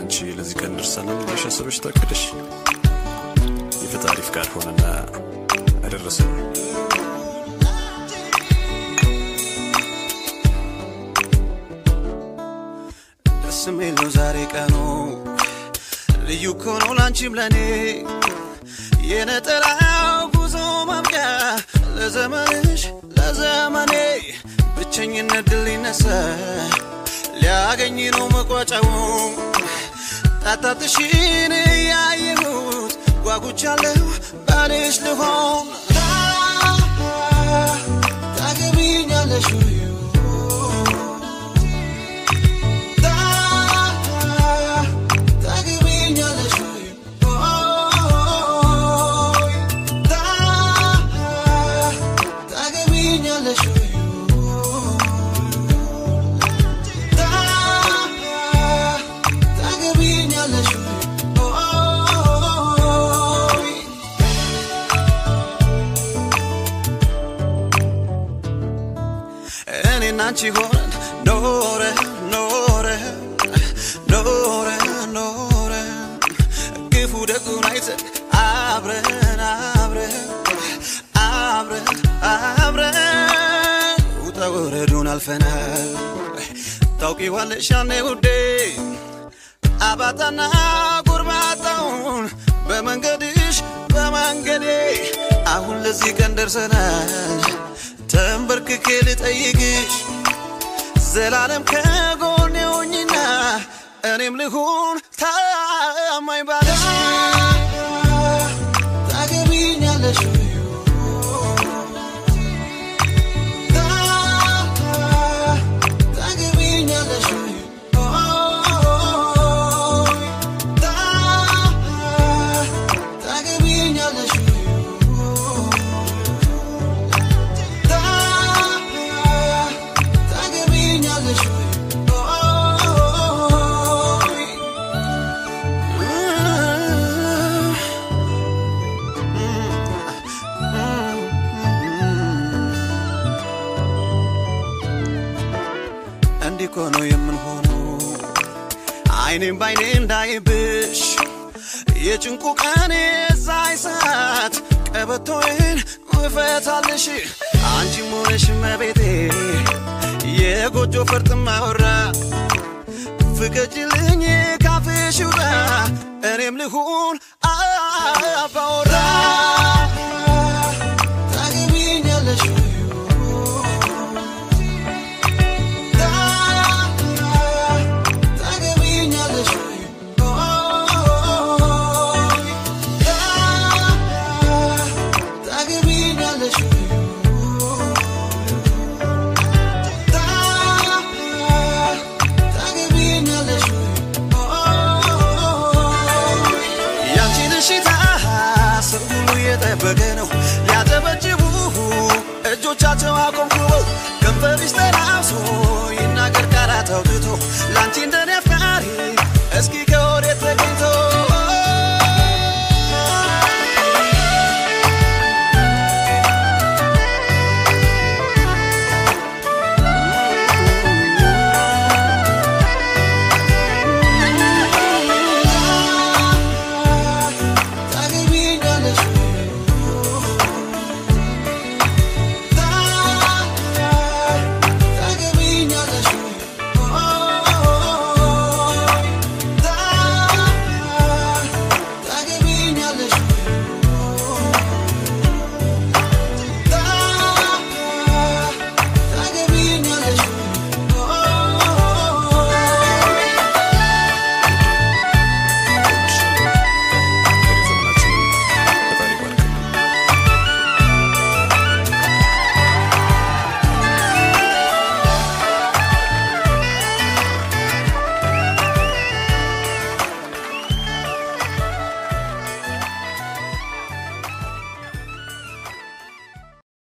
አንቺ ለዚህ ቀን ደርሰናል ብለሽ አስበሽ ታቅደሽ የፈጣሪ ፍቃድ ሆነና አደረሰን። ደስ የሚል ነው ዛሬ ቀኑ ልዩ እኮ ነው ላንቺም ለኔ የነጠላው ጉዞ ማብቂያ ለዘመንሽ ለዘመኔ ብቸኝነት ድል ሊነሳ ሊያገኝ ነው መቋጫው ጣጣትሽን ያየሁት ጓጉቻለሁ ባልሽ ልሆን ታገቢኛለሽ ወይ? ታገቢኛለሽ ወይ? ታገቢኛለሽ ወይ? ታገቢኛለሽ ወይ? እኔና አንቺ ሆነን ኖረ ኖረ ኖረ ኖረ ክፉ ደጉን አይተን አብረን አብረን አብረን አብረን ውጣ ወረዱን አልፈናል ታውቂዋለሽ ያኔ ውዴ አባጣና ጎርባጣውን በመንገድሽ በመንገዴ አሁን ለዚህ ቀን ደርሰናል ተንበርክኬ ልጠይቅሽ ዘላለም ከጎኔ ሆኝና እኔም ልሁን ታማኝ ባለሽ ታገቢኛለሽ ወይ? ታገቢኛለሽ ወይ? ታገቢኛለሽ ወይ? ታገቢኛለሽ ወይ? እንዲህ እኮ ነው የምንሆነው አይኔም ባይኔ እንዳይብሽ የጭንቁ ቀን የዛይ ሰዓት ቀበቶዬን እፈታልሽ አንቺም ሆነሽ መቤቴ የጎጆ ፈርጥ ማወራ ፍቀጅልኝ ካፍሽ ውጣ እኔም ልሁን አባወራ ታገቢኛለሽ ወይ? ታገቢኛለሽ ወይ? ታገቢኛለሽ ወይ? ታገቢኛለሽ ወይ? ያንቺን እሽታ ሰው ሁሉ እየጠበቀ ነው ሊያጨበጭቡ እጆቻቸው አቆምኩበው ከንፈርሽ ተላብሶ ይናገር ቃላት አውጥቶ ላንቺ እንደ